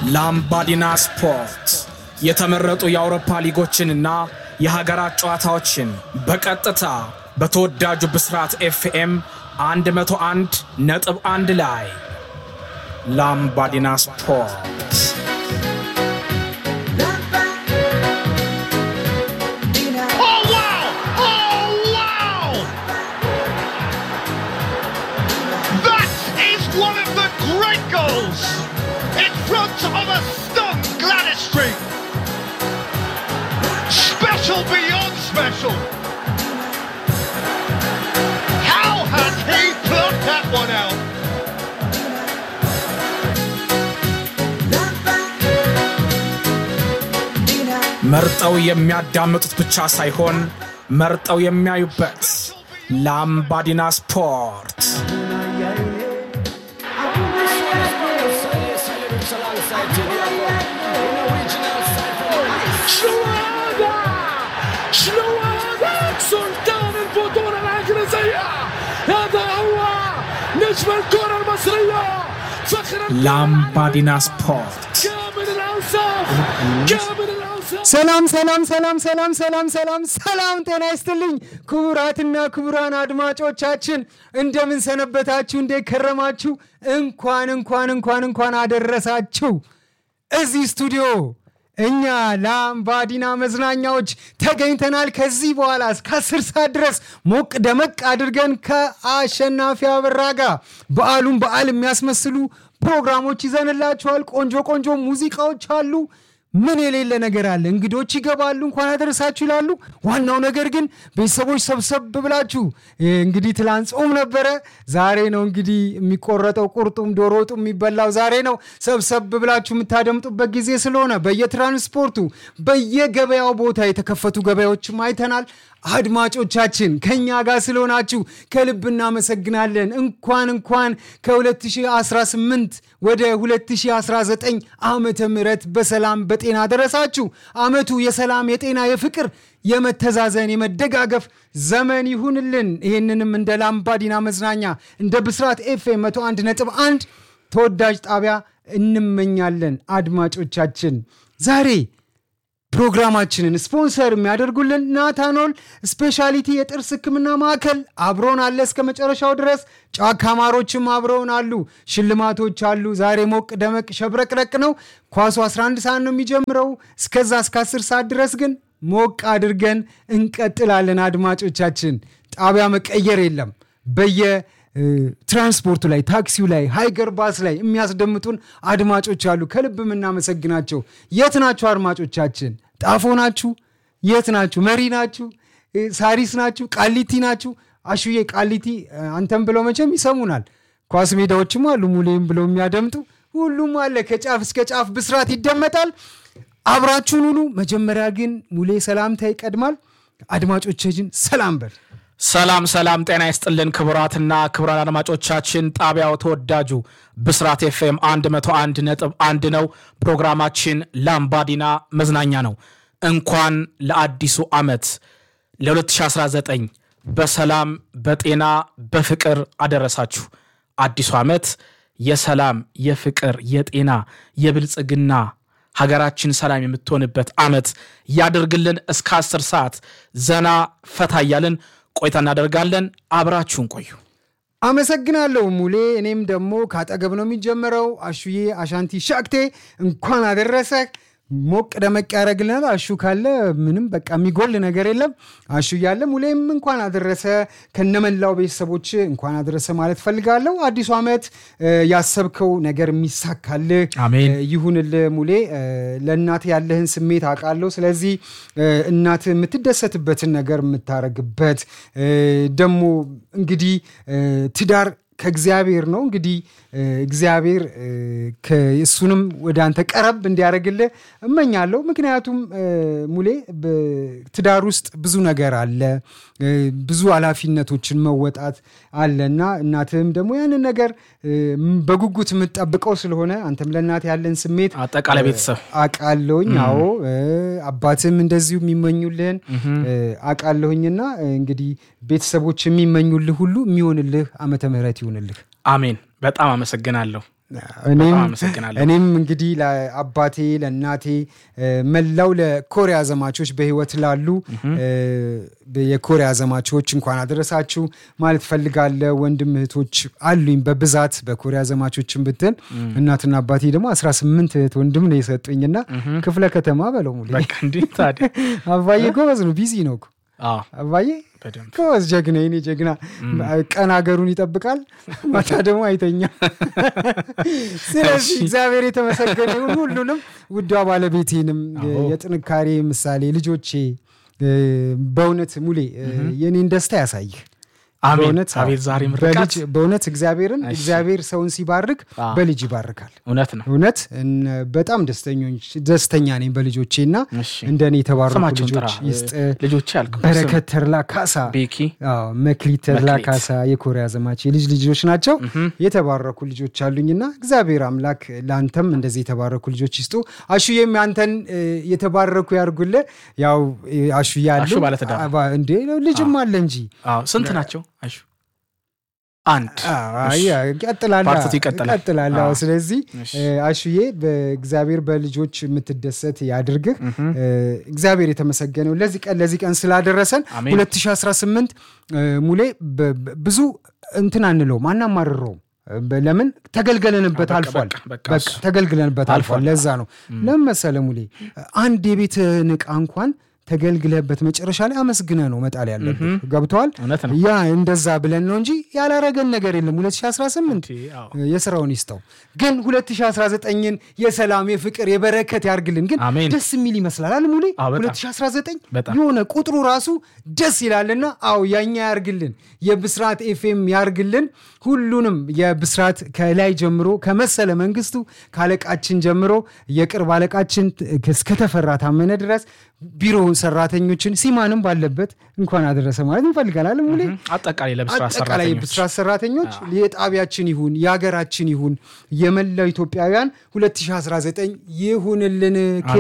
ላምባዲና ስፖርት የተመረጡ የአውሮፓ ሊጎችንና የሀገራት ጨዋታዎችን በቀጥታ በተወዳጁ ብስራት ኤፍኤም 101 ነጥብ 1 ላይ ላምባዲና ስፖርት Oh wow! Oh wow! That is one of the great goals in front of a stunned Gladys Street. Special beyond special. How has he plucked that one out? መርጠው የሚያዳምጡት ብቻ ሳይሆን መርጠው የሚያዩበት ላምባዲና ስፖርት شلوهذا شلوهذا سلطان البطولة الإنجليزية هذا هو نجم الكرة المصرية فخر ላምባዲና ስፖርት كامل الأوصاف كامل الأوصاف ሰላም ሰላም ሰላም ሰላም ሰላም ሰላም ሰላም ጤና ይስጥልኝ ክቡራትና ክቡራን አድማጮቻችን እንደምን ሰነበታችሁ እንዴት ከረማችሁ እንኳን እንኳን እንኳን እንኳን አደረሳችሁ እዚህ ስቱዲዮ እኛ ላምባዲና መዝናኛዎች ተገኝተናል ከዚህ በኋላ እስከ አስር ሰዓት ድረስ ሞቅ ደመቅ አድርገን ከአሸናፊ አበራ ጋር በዓሉን በዓል የሚያስመስሉ ፕሮግራሞች ይዘንላችኋል ቆንጆ ቆንጆ ሙዚቃዎች አሉ ምን የሌለ ነገር አለ እንግዶች ይገባሉ እንኳን አደረሳችሁ ይላሉ ዋናው ነገር ግን ቤተሰቦች ሰብሰብ ብላችሁ እ፣ እንግዲህ ትላንት ጾም ነበረ ዛሬ ነው እንግዲህ የሚቆረጠው ቁርጡም ዶሮ ወጡ የሚበላው ዛሬ ነው ሰብሰብ ብላችሁ የምታደምጡበት ጊዜ ስለሆነ በየትራንስፖርቱ በየገበያው ቦታ የተከፈቱ ገበያዎችም አይተናል አድማጮቻችን ከኛ ጋር ስለሆናችሁ ከልብ እናመሰግናለን እንኳን እንኳን ከ2018 ወደ 2019 ዓመተ ምህረት በሰላም በጤና ደረሳችሁ አመቱ የሰላም የጤና የፍቅር የመተዛዘን የመደጋገፍ ዘመን ይሁንልን ይህንንም እንደ ላምባዲና መዝናኛ እንደ ብስራት ኤፍኤም 101 ነጥብ 1 ተወዳጅ ጣቢያ እንመኛለን አድማጮቻችን ዛሬ ፕሮግራማችንን ስፖንሰር የሚያደርጉልን ናታኖል ስፔሻሊቲ የጥርስ ህክምና ማዕከል አብሮን አለ እስከ መጨረሻው ድረስ ጫካ ማሮችም አብረውን አሉ ሽልማቶች አሉ ዛሬ ሞቅ ደመቅ ሸብረቅረቅ ነው ኳሱ 11 ሰዓት ነው የሚጀምረው እስከዛ እስከ 10 ሰዓት ድረስ ግን ሞቅ አድርገን እንቀጥላለን አድማጮቻችን ጣቢያ መቀየር የለም በየ እ፣ ትራንስፖርቱ ላይ ታክሲው ላይ ሃይገር ባስ ላይ የሚያስደምጡን አድማጮች አሉ ከልብ የምናመሰግናቸው የት ናችሁ አድማጮቻችን ጣፎ ናችሁ የት ናችሁ መሪ ናችሁ እ፣ ሳሪስ ናችሁ ቃሊቲ ናችሁ አሹዬ ቃሊቲ እ፣ አንተም ብለው መቼም ይሰሙናል ኳስ ሜዳዎችም አሉ ሙሌም ብለው የሚያደምጡ ሁሉም አለ ከጫፍ እስከ ጫፍ ብስራት ይደመጣል አብራችሁን ሁሉ መጀመሪያ ግን ሙሌ ሰላምታ ይቀድማል አድማጮቻችን ሰላም በል ሰላም ሰላም ጤና ይስጥልን ክቡራትና ክቡራን አድማጮቻችን ጣቢያው ተወዳጁ ብስራት ኤፍኤም 101 ነጥብ 1 ነው ፕሮግራማችን ላምባዲና መዝናኛ ነው እንኳን ለአዲሱ ዓመት ለ2019 በሰላም በጤና በፍቅር አደረሳችሁ አዲሱ ዓመት የሰላም የፍቅር የጤና የብልጽግና ሀገራችን ሰላም የምትሆንበት ዓመት ያደርግልን እስከ 10 ሰዓት ዘና ፈታ እያልን ቆይታ እናደርጋለን አብራችሁን ቆዩ አመሰግናለሁ ሙሌ እኔም ደግሞ ካጠገብ ነው የሚጀምረው አሹዬ አሻንቲ ሻክቴ እንኳን አደረሰ ሞቅ ደመቅ ያደረግልናል አሹ ካለ ምንም በቃ የሚጎል ነገር የለም አሹ እያለ ሙሌም እንኳን አደረሰ ከነመላው ቤተሰቦች እንኳን አደረሰ ማለት ፈልጋለሁ አዲሱ ዓመት እ፣ ያሰብከው ነገር የሚሳካልህ አሜን። እ፣ ይሁንልህ ሙሌ እ፣ ለእናት ያለህን ስሜት አውቃለሁ ስለዚህ እ፣ እናት የምትደሰትበትን ነገር የምታረግበት እ፣ ደግሞ እንግዲህ እ፣ ትዳር ከእግዚአብሔር ነው እንግዲህ እ፣ እግዚአብሔር እ፣ ከ- እሱንም ወደ አንተ ቀረብ እንዲያደርግልህ እመኛለሁ ምክንያቱም እ፣ ሙሌ በትዳር ውስጥ ብዙ ነገር አለ እ፣ ብዙ ኃላፊነቶችን መወጣት አለ እና እናትህም ደግሞ ያንን ነገር እ፣ በጉጉት የምትጠብቀው ስለሆነ አንተም ለእናት ያለን ስሜት አጠቃላይ ቤተሰብ አቃለሁኝ አዎ እ፣ አባትም እንደዚሁ የሚመኙልህን እ፣ አቃለሁኝና እ፣ እንግዲህ ቤተሰቦች የሚመኙልህ ሁሉ የሚሆንልህ ዓመተ ምህረት ይሆንልህ አሜን በጣም አመሰግናለሁ እኔም በጣም አመሰግናለሁ። እኔም እንግዲህ ለአባቴ ለእናቴ እ፣ መላው ለኮሪያ ዘማቾች በህይወት ላሉ እ፣ የኮሪያ ዘማቾች እንኳን አደረሳችሁ ማለት ፈልጋለሁ። ወንድም እህቶች አሉኝ በብዛት በኮሪያ ዘማቾችን ብትል እናትና አባቴ ደግሞ 18 እህት ወንድም ነው የሰጡኝና ክፍለ ከተማ በለው ሙሉ በቃ እንዲህ ታዲያ አባዬ ጎበዝ ነው፣ ቢዚ ነው እኮ አዎ አባዬ በደንብ ጎበዝ ጀግና፣ የኔ ጀግና። ቀን ሀገሩን ይጠብቃል፣ ማታ ደግሞ አይተኛም። ስለዚህ እግዚአብሔር የተመሰገነ ይሁን። ሁሉንም ውዷ ባለቤቴንም የጥንካሬ ምሳሌ ልጆቼ፣ እ፣ በእውነት ሙሌ እ፣ የኔን ደስታ ያሳይህ። አሜን በእውነት አዎ፣ አቤት ዛሬ ምርቃት በልጅ በእውነት እግዚአብሔርን እሺ። እግዚአብሔር ሰውን ሲባርክ አዎ። በልጅ ይባርካል። እውነት ነው እውነት እነ- በጣም ደስተኞች ደስተኛ ነኝ በልጆቼ እና እሺ። እንደኔ የተባረኩ ስማቸውን ጥራ ልጆች ይስጥ ልጆች ያልከው በረከት ተድላ ካሳ ቤኪ አዎ፣ መክሊት ተድላ መክሊት። ካሳ የኮሪያ ዘማች የልጅ ልጆች ናቸው። የተባረኩ ልጆች አሉኝና እግዚአብሔር አምላክ ለአንተም እንደዚህ የተባረኩ ልጆች ይስጡ። አሹዬም አንተን እ፣ የተባረኩ ያርጉል። ያው እ፣ አሹዬ አሉ አሹ ባለትዳር ነው። አባ- እንዴ ልጅም አለ እንጂ አዎ ስንት ናቸው አሹ አንድ አይ፣ ይቀጥላል ፓርቲቱ ይቀጥላል። ይቀጥላል። አዎ፣ አዎ። ስለዚህ እሺ። እ፣ አሹዬ በእግዚአብሔር በልጆች የምትደሰት ያድርግህ። እ፣ እግዚአብሔር የተመሰገነው ለዚህ ቀን ለዚህ ቀን ስላደረሰን አሜን። 2018 እ፣ ሙሌ በ- በ- ብዙ እንትን አንለውም አናማርረውም። በ- ለምን ተገልገለንበት በቃ፣ አልፏል። በቃ፣ በቃ በቃ እሱ። ተገልግለንበት አልፏል። አልፏል። ለዛ ነው ለምን መሰለህ ሙሌ አንድ የቤት ዕቃ እንኳን ተገልግለህበት መጨረሻ ላይ አመስግነ ነው መጣል ያለብህ። ገብተዋል። እውነት ነው ያ እንደዛ ብለን ነው እንጂ ያላረገን ነገር የለም 2018 አዎ። የስራውን ይስጠው። ግን 2019ን የሰላም የፍቅር የበረከት ያርግልን። ግን አሜን። ደስ የሚል ይመስላል አለ ሙሌ አዎ፣ በጣም። 2019 በጣም። የሆነ ቁጥሩ ራሱ ደስ ይላልና፣ አዎ ያኛ ያርግልን፣ የብስራት ኤፍኤም ያርግልን። ሁሉንም የብስራት ከላይ ጀምሮ ከመሰለ መንግስቱ ከአለቃችን ጀምሮ የቅርብ አለቃችን እስከተፈራ ታመነ ድረስ ቢሮ ሰራተኞችን ሲማንም ባለበት እንኳን አደረሰ ማለት እንፈልጋለን ሙሌ አጠቃላይ ለብስራት አጠቃላይ ሰራተኞች የብስራት ሰራተኞች የጣቢያችን ይሁን የሀገራችን ይሁን የመላው ኢትዮጵያውያን 2019 ይሁንልን።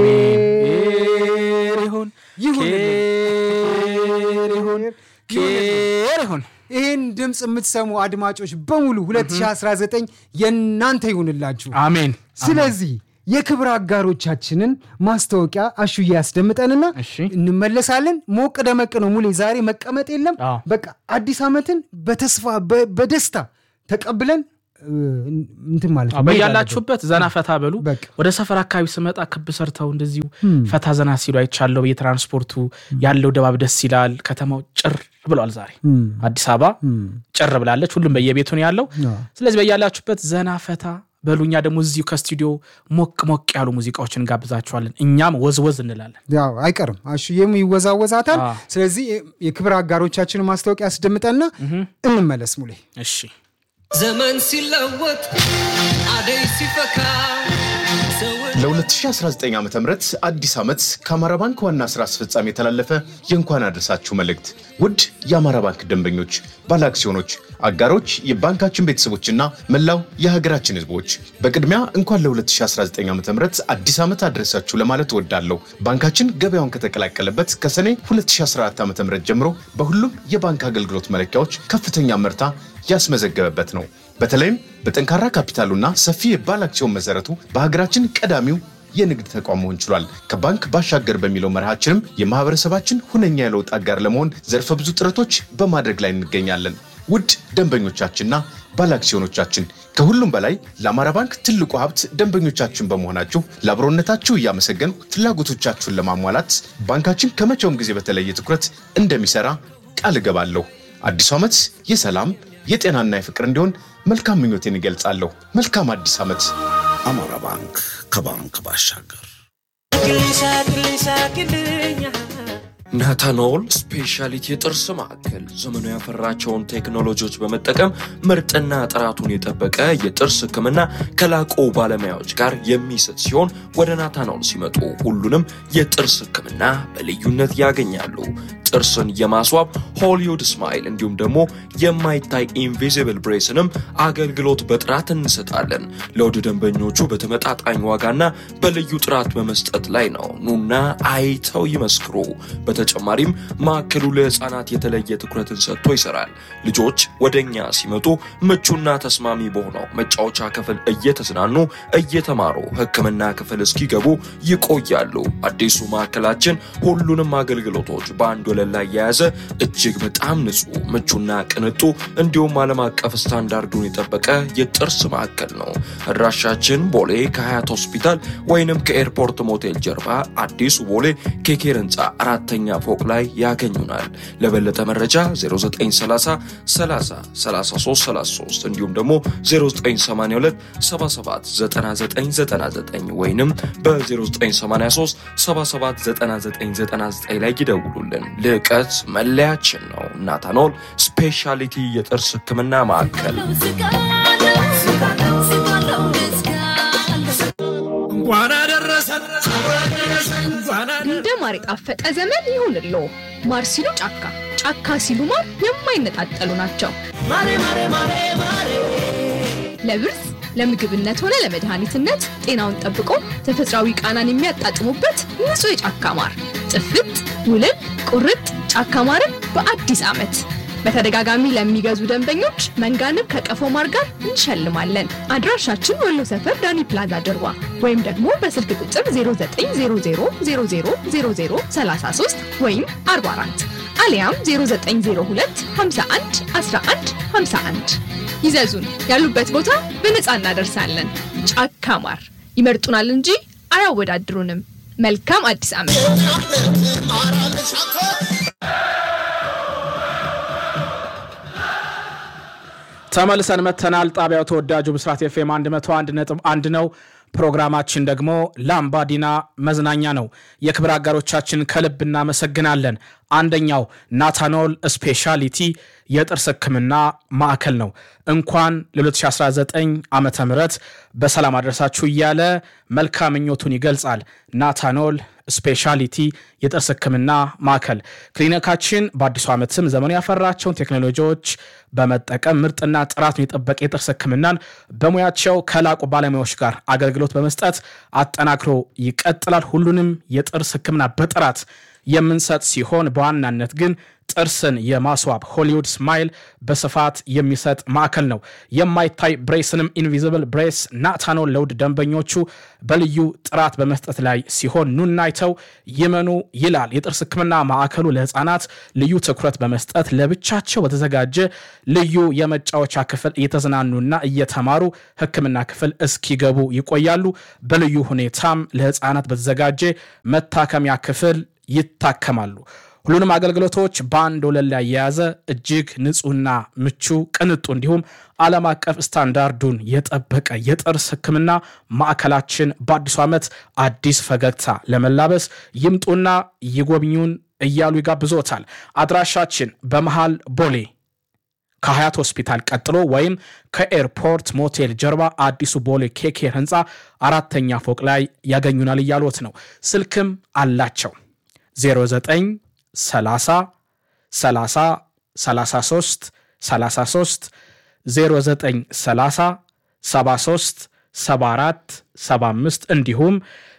አሜን ይሁን ይሁንልን። ኬር ይሁን ኬር ይሁን ይህን ድምፅ የምትሰሙ አድማጮች በሙሉ 2019 የእናንተ ይሁንላችሁ። አሜን ስለዚህ የክብር አጋሮቻችንን ማስታወቂያ አሹዬ ያስደምጠንና እሺ። እንመለሳለን። ሞቅ ደመቅ ነው ሙሌ፣ ዛሬ መቀመጥ የለም። አዎ። በቃ አዲስ ዓመትን በተስፋ በ- በደስታ ተቀብለን እ፣ እንትን ማለት ነው። መሄድ በያላችሁበት ዘና ፈታ በሉ። በቃ። ወደ ሰፈር አካባቢ ስመጣ ክብ ሰርተው እንደዚሁ ፈታ ዘና ሲሉ አይቻለሁ። የትራንስፖርቱ ያለው ድባብ ደስ ይላል። ከተማው ጭር ብሏል። ዛሬ አዲስ አበባ ጭር ብላለች። ሁሉም በየቤቱ ነው ያለው። አዎ። ስለዚህ በያላችሁበት ዘና ፈታ በሉ። እኛ ደግሞ እዚሁ ከስቱዲዮ ሞቅ ሞቅ ያሉ ሙዚቃዎችን እንጋብዛችኋለን። እኛም ወዝወዝ እንላለን። ያው አይቀርም አሹዬም ይወዛወዛታል። አዎ። ስለዚህ የክብር አጋሮቻችንን ማስታወቂያ ያስደምጠንና እንመለስ ሙሌ። እሺ ዘመን ሲለወጥ አደይ ሲፈካ ሰውን ለ2019 ዓ ም አዲስ ዓመት ከአማራ ባንክ ዋና ሥራ አስፈጻሚ የተላለፈ የእንኳን አደረሳችሁ መልእክት። ውድ የአማራ ባንክ ደንበኞች፣ ባለአክሲዮኖች፣ አጋሮች፣ የባንካችን ቤተሰቦችና መላው የሀገራችን ሕዝቦች በቅድሚያ እንኳን ለ2019 ዓ ም አዲስ ዓመት አደረሳችሁ ለማለት እወዳለሁ። ባንካችን ገበያውን ከተቀላቀለበት ከሰኔ 2014 ዓ ም ጀምሮ በሁሉም የባንክ አገልግሎት መለኪያዎች ከፍተኛ መርታ ያስመዘገበበት ነው። በተለይም በጠንካራ ካፒታሉና ሰፊ የባለ አክሲዮን መሰረቱ በሀገራችን ቀዳሚው የንግድ ተቋም መሆን ችሏል። ከባንክ ባሻገር በሚለው መርሃችንም የማህበረሰባችን ሁነኛ የለውጥ አጋር ለመሆን ዘርፈ ብዙ ጥረቶች በማድረግ ላይ እንገኛለን። ውድ ደንበኞቻችንና ባለ አክሲዮኖቻችን ከሁሉም በላይ ለአማራ ባንክ ትልቁ ሀብት ደንበኞቻችን በመሆናችሁ ለአብሮነታችሁ እያመሰገን ፍላጎቶቻችሁን ለማሟላት ባንካችን ከመቼውም ጊዜ በተለየ ትኩረት እንደሚሰራ ቃል እገባለሁ። አዲሱ ዓመት የሰላም የጤናና የፍቅር እንዲሆን መልካም ምኞቴን ይገልጻለሁ። መልካም አዲስ ዓመት። አማራ ባንክ ከባንክ ባሻገር ናታኖል ስፔሻሊቲ የጥርስ ማዕከል ዘመኑ ያፈራቸውን ቴክኖሎጂዎች በመጠቀም ምርጥና ጥራቱን የጠበቀ የጥርስ ሕክምና ከላቁ ባለሙያዎች ጋር የሚሰጥ ሲሆን ወደ ናታኖል ሲመጡ ሁሉንም የጥርስ ሕክምና በልዩነት ያገኛሉ። ጥርስን የማስዋብ ሆሊውድ ስማይል እንዲሁም ደግሞ የማይታይ ኢንቪዚብል ብሬስንም አገልግሎት በጥራት እንሰጣለን። ለውድ ደንበኞቹ በተመጣጣኝ ዋጋና በልዩ ጥራት በመስጠት ላይ ነው። ኑና አይተው ይመስክሩ። በተጨማሪም ማዕከሉ ለህፃናት የተለየ ትኩረትን ሰጥቶ ይሰራል። ልጆች ወደ እኛ ሲመጡ ምቹና ተስማሚ በሆነው መጫወቻ ክፍል እየተዝናኑ እየተማሩ ሕክምና ክፍል እስኪገቡ ይቆያሉ። አዲሱ ማዕከላችን ሁሉንም አገልግሎቶች በአንድ ወለል ላይ የያዘ እጅግ በጣም ንጹህ፣ ምቹና ቅንጡ እንዲሁም ዓለም አቀፍ ስታንዳርዱን የጠበቀ የጥርስ ማዕከል ነው። አድራሻችን ቦሌ ከሀያት ሆስፒታል ወይንም ከኤርፖርት ሞቴል ጀርባ አዲሱ ቦሌ ኬኬር ህንፃ አራተኛ ፎቅ ላይ ያገኙናል። ለበለጠ መረጃ 0930 30 33 33 እንዲሁም ደግሞ 0982 77 9999 ወይንም በ0983 77 9999 ላይ ይደውሉልን። ልዕቀት መለያችን ነው። ናታኖል ስፔሻሊቲ የጥርስ ህክምና ማዕከል እንኳን አደረሰን እንኳን እንደ ማር የጣፈጠ ዘመን ይሁንሎ። ማር ሲሉ ጫካ፣ ጫካ ሲሉ ማር የማይነጣጠሉ ናቸው። ለብርዝ ለምግብነት ሆነ ለመድኃኒትነት ጤናውን ጠብቆ ተፈጥሯዊ ቃናን የሚያጣጥሙበት ንጹህ የጫካ ማር ጥፍጥ፣ ውልን፣ ቁርጥ ጫካ ማርን በአዲስ ዓመት በተደጋጋሚ ለሚገዙ ደንበኞች መንጋንብ ከቀፎ ማር ጋር እንሸልማለን። አድራሻችን ወሎ ሰፈር ዳኒ ፕላዛ ጀርባ ወይም ደግሞ በስልክ ቁጥር 0900000033 ወይም 44 አሊያም 0902 51 11 51 ይዘዙን። ያሉበት ቦታ በነፃ እናደርሳለን። ጫካ ማር ይመርጡናል እንጂ አያወዳድሩንም። መልካም አዲስ ዓመት። ተመልሰን መተናል። ጣቢያው ተወዳጁ ብስራት ኤፍኤም 101 ነጥብ አንድ ነው። ፕሮግራማችን ደግሞ ላምባዲና መዝናኛ ነው። የክብር አጋሮቻችን ከልብ እናመሰግናለን። አንደኛው ናታኖል ስፔሻሊቲ የጥርስ ሕክምና ማዕከል ነው። እንኳን ለ2019 ዓመተ ምህረት በሰላም አድረሳችሁ እያለ መልካም ምኞቱን ይገልጻል። ናታኖል ስፔሻሊቲ የጥርስ ሕክምና ማዕከል ክሊኒካችን በአዲሱ ዓመትም ዘመኑ ያፈራቸውን ቴክኖሎጂዎች በመጠቀም ምርጥና ጥራቱን የጠበቀ የጥርስ ሕክምናን በሙያቸው ከላቁ ባለሙያዎች ጋር አገልግሎት በመስጠት አጠናክሮ ይቀጥላል። ሁሉንም የጥርስ ሕክምና በጥራት የምንሰጥ ሲሆን በዋናነት ግን ጥርስን የማስዋብ ሆሊውድ ስማይል በስፋት የሚሰጥ ማዕከል ነው። የማይታይ ብሬስንም ኢንቪዚብል ብሬስ ናታኖል ለውድ ደንበኞቹ በልዩ ጥራት በመስጠት ላይ ሲሆን ኑናይተው ይመኑ ይላል። የጥርስ ህክምና ማዕከሉ ለህፃናት ልዩ ትኩረት በመስጠት ለብቻቸው በተዘጋጀ ልዩ የመጫወቻ ክፍል እየተዝናኑና እየተማሩ ህክምና ክፍል እስኪገቡ ይቆያሉ። በልዩ ሁኔታም ለህፃናት በተዘጋጀ መታከሚያ ክፍል ይታከማሉ። ሁሉንም አገልግሎቶች በአንድ ወለል ላይ የያዘ እጅግ ንጹህና ምቹ ቅንጡ እንዲሁም ዓለም አቀፍ ስታንዳርዱን የጠበቀ የጥርስ ህክምና ማዕከላችን በአዲሱ ዓመት አዲስ ፈገግታ ለመላበስ ይምጡና ይጎብኙን እያሉ ይጋብዞታል። አድራሻችን በመሃል ቦሌ ከሀያት ሆስፒታል ቀጥሎ ወይም ከኤርፖርት ሞቴል ጀርባ አዲሱ ቦሌ ኬኬር ህንፃ አራተኛ ፎቅ ላይ ያገኙናል እያሉት ነው። ስልክም አላቸው 09 30 30 33 33 09 30 73 74 75 እንዲሁም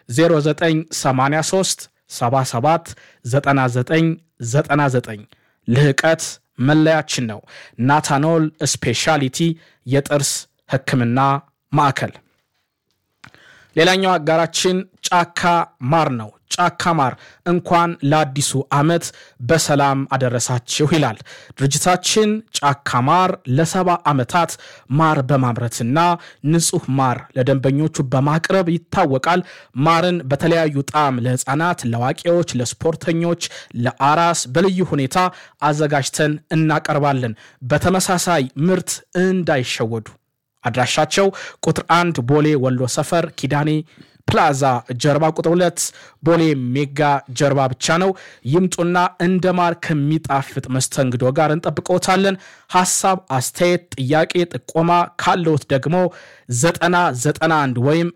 0983 77 99 99 ልህቀት መለያችን ነው። ናታኖል ስፔሻሊቲ የጥርስ ህክምና ማዕከል። ሌላኛው አጋራችን ጫካ ማር ነው። ጫካ ማር እንኳን ለአዲሱ ዓመት በሰላም አደረሳችሁ ይላል ድርጅታችን። ጫካ ማር ለሰባ ዓመታት ማር በማምረትና ንጹህ ማር ለደንበኞቹ በማቅረብ ይታወቃል። ማርን በተለያዩ ጣዕም ለህፃናት፣ ለአዋቂዎች፣ ለስፖርተኞች፣ ለአራስ በልዩ ሁኔታ አዘጋጅተን እናቀርባለን። በተመሳሳይ ምርት እንዳይሸወዱ አድራሻቸው ቁጥር አንድ ቦሌ ወሎ ሰፈር ኪዳኔ ፕላዛ ጀርባ ቁጥር ሁለት ቦሌ ሜጋ ጀርባ ብቻ ነው። ይምጡና እንደ ማር ከሚጣፍጥ መስተንግዶ ጋር እንጠብቀውታለን። ሀሳብ፣ አስተያየት፣ ጥያቄ፣ ጥቆማ ካለውት ደግሞ 991 ወይም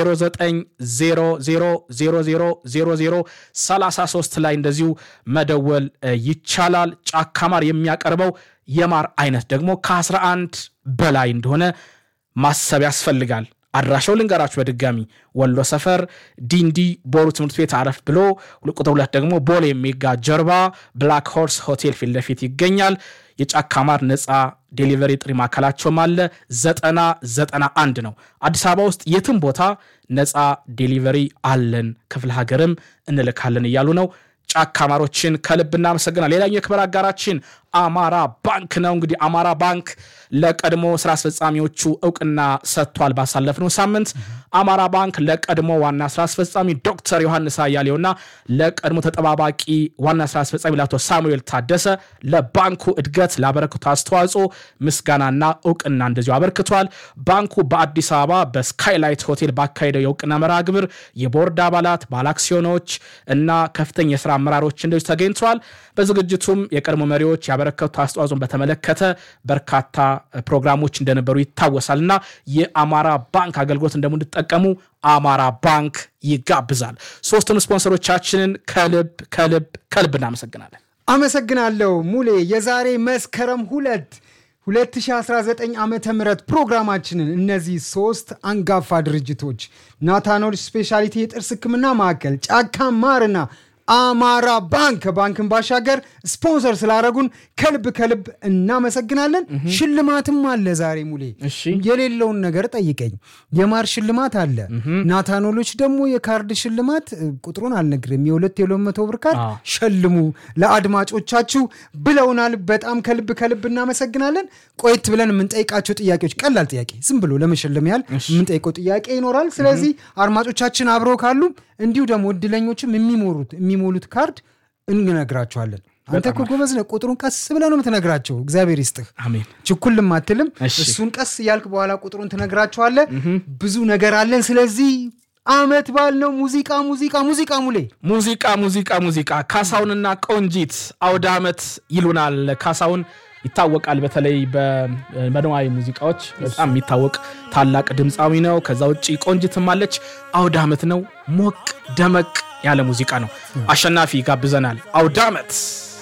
በ0900000033 ላይ እንደዚሁ መደወል እ, ይቻላል። ጫካ ማር የሚያቀርበው የማር አይነት ደግሞ ከ11 በላይ እንደሆነ ማሰብ ያስፈልጋል። አድራሻው ልንገራችሁ በድጋሚ ወሎ ሰፈር ዲንዲ ቦሩ ትምህርት ቤት አረፍ ብሎ ቁጥር ሁለት ደግሞ ቦሌ ሜጋ ጀርባ ብላክ ሆርስ ሆቴል ፊት ለፊት ይገኛል። የጫካ ማር ነፃ ዴሊቨሪ ጥሪ ማዕከላቸውም አለ። ዘጠና ዘጠና አንድ ነው። አዲስ አበባ ውስጥ የትም ቦታ ነፃ ዴሊቨሪ አለን፣ ክፍለ ሀገርም እንልካለን እያሉ ነው። ጫካ ማሮችን ከልብ እናመሰግናል። ሌላኛው የክብር አጋራችን አማራ ባንክ ነው። እንግዲህ አማራ ባንክ ለቀድሞ ስራ አስፈጻሚዎቹ እውቅና ሰጥቷል። ባሳለፍነው ሳምንት አማራ ባንክ ለቀድሞ ዋና ስራ አስፈጻሚ ዶክተር ዮሐንስ አያሌውና ለቀድሞ ተጠባባቂ ዋና ስራ አስፈጻሚ ለአቶ ሳሙኤል ታደሰ ለባንኩ እድገት ላበረከቱ አስተዋጽኦ ምስጋናና እውቅና እንደዚሁ አበርክቷል። ባንኩ በአዲስ አበባ በስካይላይት ሆቴል ባካሄደው የእውቅና መርሃ ግብር የቦርድ አባላት ባለአክሲዮኖች እና ከፍተኛ የስራ አመራሮች እንደዚሁ ተገኝተዋል። በዝግጅቱም የቀድሞ መሪዎች ያበረከቱ አስተዋጽኦን በተመለከተ በርካታ ፕሮግራሞች እንደነበሩ ይታወሳል እና የአማራ ባንክ አገልግሎት እንደምንጠቀሙ አማራ ባንክ ይጋብዛል። ሶስቱን ስፖንሰሮቻችንን ከልብ ከልብ ከልብ እናመሰግናለን። አመሰግናለሁ ሙሌ። የዛሬ መስከረም ሁለት 2019 ዓመተ ምህረት ፕሮግራማችንን እነዚህ ሶስት አንጋፋ ድርጅቶች ናታኖል ስፔሻሊቲ የጥርስ ሕክምና ማዕከል፣ ጫካ ማርና አማራ ባንክ ከባንክን ባሻገር ስፖንሰር ስላደረጉን ከልብ ከልብ እናመሰግናለን። ሽልማትም አለ ዛሬ ሙሌ። እሺ። የሌለውን ነገር ጠይቀኝ። የማር ሽልማት አለ። ናታኖሎች ደግሞ የካርድ ሽልማት እ, ቁጥሩን አልነግርም። የሁለት የሁለት መቶ ብር ካርድ አዎ። ሸልሙ ለአድማጮቻችሁ ብለውናል። በጣም ከልብ ከልብ እናመሰግናለን። ቆየት ብለን የምንጠይቃቸው ጥያቄዎች ቀላል ጥያቄ ዝም ብሎ ለመሸለም ያህል የምንጠይቀው ጥያቄ ይኖራል። ስለዚህ አድማጮቻችን አብረው ካሉ እንዲሁ ደግሞ እድለኞችም የሚሞሉት የሚሞሉት ካርድ እንነግራቸዋለን። አንተ እኮ ጎበዝ ነህ። ቁጥሩን ቀስ ብለህ ነው የምትነግራቸው። እግዚአብሔር ይስጥህ። አሜን። ችኩልም አትልም። እሺ። እሱን ቀስ እያልክ በኋላ ቁጥሩን ትነግራቸዋለህ። ብዙ ነገር አለን። ስለዚህ አመት በዓል ነው። ሙዚቃ ሙዚቃ ሙዚቃ ሙሌ ሙዚቃ ሙዚቃ ሙዚቃ ካሳሁንና ቆንጂት አውደ ዓመት ይሉናል። ካሳሁን ይታወቃል። በተለይ በመደማዊ ሙዚቃዎች በጣም የሚታወቅ ታላቅ ድምፃዊ ነው። ከዛ ውጭ ቆንጂትም አለች። አውደ ዓመት ነው። ሞቅ ደመቅ ያለ ሙዚቃ ነው። አሸናፊ ጋብዘናል። አውደ ዓመት